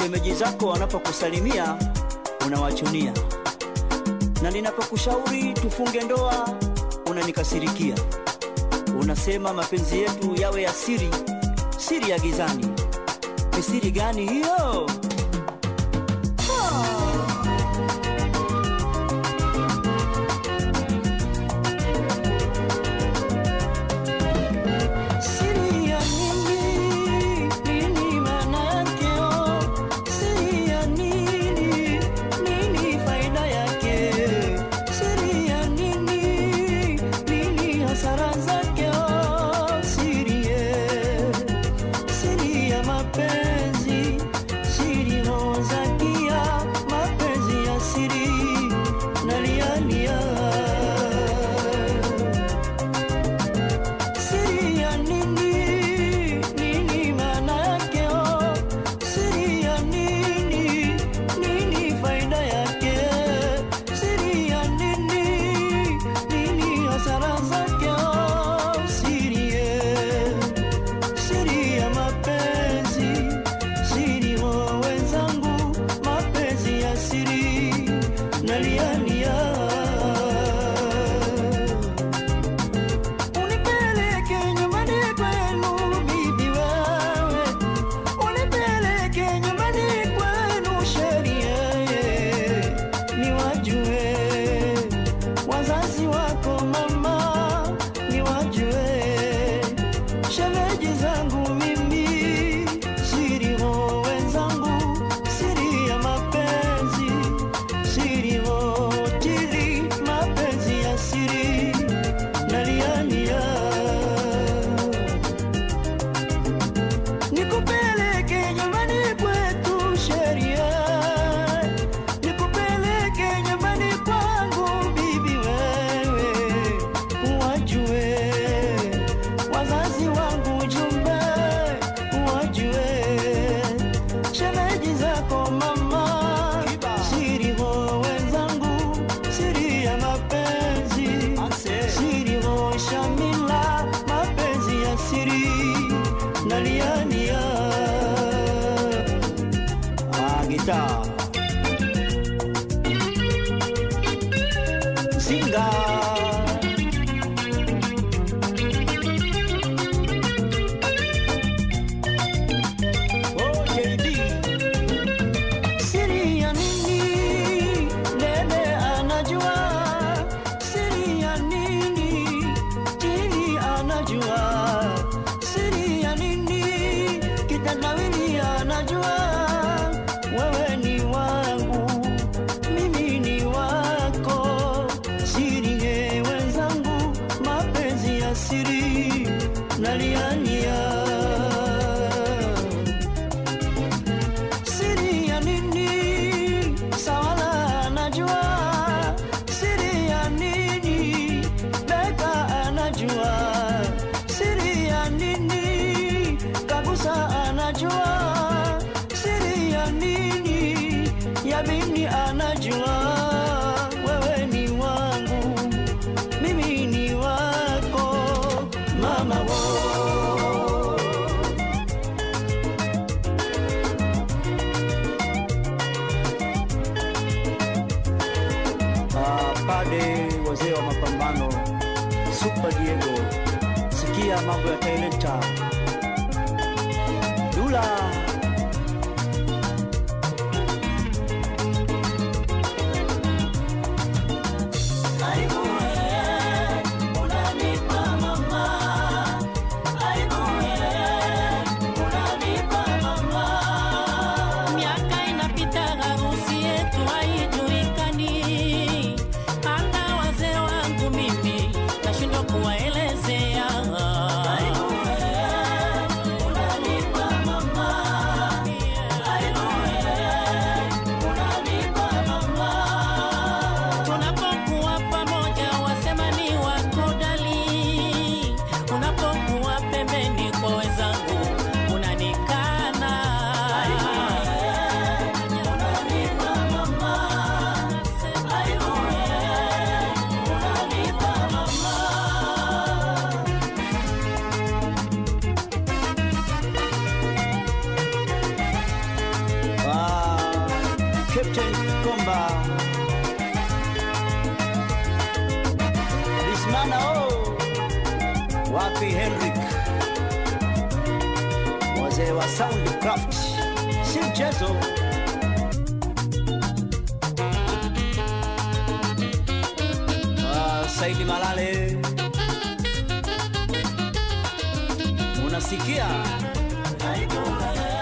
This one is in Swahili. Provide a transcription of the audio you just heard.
shemeji zako wanapokusalimia unawachunia, na ninapokushauri tufunge ndoa unanikasirikia. Unasema mapenzi yetu yawe ya siri, siri ya gizani. Ni siri gani hiyo? Siri ya nini? Nini maana yake? Oh, siri ya nini? Nini faida yake? Siri ya nini? Nini hasara zake? Oh, siri ye. Siri ya mapenzi, siri hozakia, mapenzi ya siri nalialia Siri ya nini? Nini maana yake? Oh, siri ya nini? Nini faida yake? Siri ya nini? Nini hasara zake? Oh, siri ye. Siri ya mapenzi, siri wa wenzangu, mapenzi ya siri nalialia Unipeleke nyumbani kwenu bibi wewe, unipeleke nyumbani kwenu sheria, niwajue wazazi wako mama, niwajue shemeji zangu mimi, siri ho wenzangu, siri ya mapenzi, siri ho tili, mapenzi ya siri naliania nikupeleke nyumbani kwetu sheria nikupeleke nyumbani kwangu bibi wewe wajue wazazi wangu jumbe wajue shemeji zako mama siri ho wenzangu siri ya mapenzi siri ho shamila mapenzi ya siri naliania ah, gitaa Zinga Oh, JD. Siri ya nini? Dede anajua siri ya nini? Tini anajua siri ya nini? Kitandawili anajua wewe ni wangu, mimi ni wako. Siri ye wenzangu, mapenzi ya siri naliania siri ya nini? Sawala anajua siri ya nini? Beka anajua siri ya nini? Kagusa anajua siri ya nini? Yabini anajua wewe ni wangu, mimi ni wako, mama wo Ah, pade wazee wa mapambano Super Diego, sikia mambo ya talenta Dula Miaka inapita, harusi yetu haijulikani. Hata wazee wangu mimi nashindwa kuwaelezea. Captain Komba Bismana oh wapi Henrik wazee wa Soundcraft si mchezo Ah, Saidi Malale unasikia Aibu,